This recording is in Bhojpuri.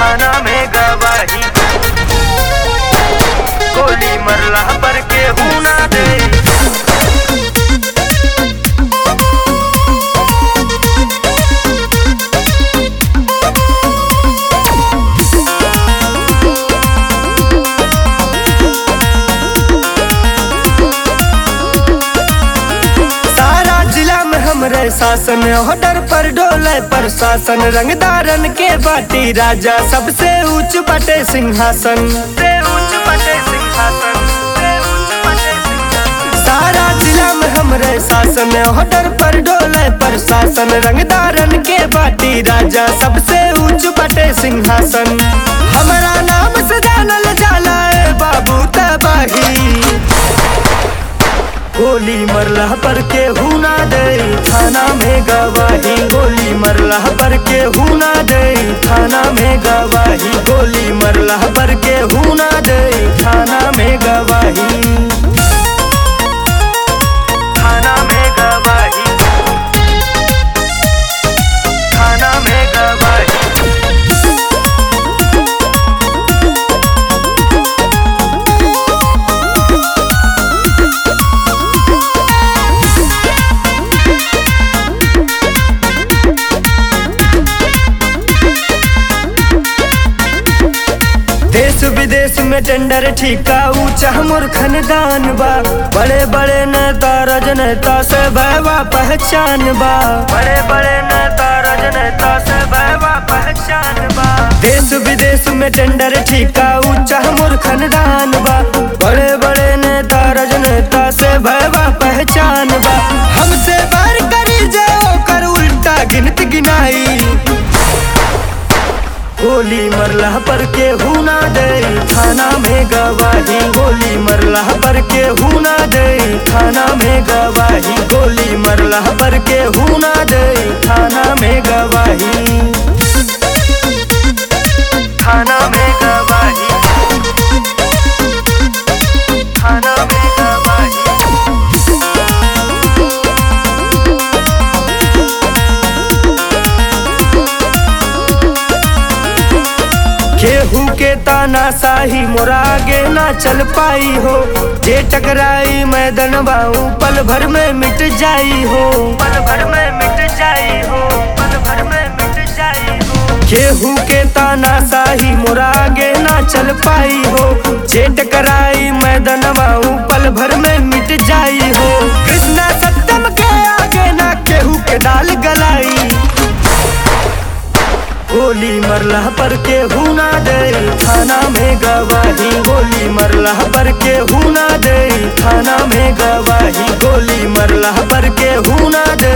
थाना में गवाही गोली मरला पर के ना दे सारा जिला में हमरे शासन ऑर्डर पर डोले प्रशासन रंगदारन के बाटी राजा सबसे ऊंच बटे सिंहासन से ऊंच बटे सिंहासन से ऊंच बटे सिंहासन। सारा जिला में हमरे शासन ऑर्डर पर डोले प्रशासन रंगदारन के बाटी राजा सबसे ऊंच बटे सिंहासन हमारा नाम से जानल जाला ए बाबू तबाही गोली मरला पर के हुना दे थाना में गवाही गोली मरला पर के हुना दे थाना में गवाही गोली मरला पर के हुना दे थाना में गवाही थाना में गवाही थाना में गवाही देश विदेश में टेंडर ठीका ऊंचा मोर खानदान बा बड़े बड़े नेता राजनेता से भैवा पहचान बा बड़े बड़े नेता राजनेता से भैवा पहचान बा देश विदेश में टेंडर ठीका ऊंचा मोर खानदान बा बड़े बड़े नेता राजनेता से भैवा पहचान बा हमसे बार करी जाओ कर उल्टा गिनती गिनाई गोली मरला पर के हुना दे थाना में गवाही गोली मरला पर के हुना दे थाना में गवाही गोली मरला पर के हुना दे थाना में गवाही थाना में गवाही थाना में गवाही केहू के ताना साही मोरा आगे ना चल पाई हो जे टकराई मैदान बाऊ पल भर में मिट जाई हो पल भर में मिट जाई हो पल भर में मिट जाई हो केहू के ताना साही मोरा आगे ना चल पाई हो जे टकराई मैदान बाऊ पल भर में मिट जाई हो कृष्णा सत्यम के आगे ना केहू के दाल गलाई गोली मरला पर के हुना दे थाना में गवाही गोली मरला पर के हुना दे थाना में गवाही गोली मरला पर के हुना दे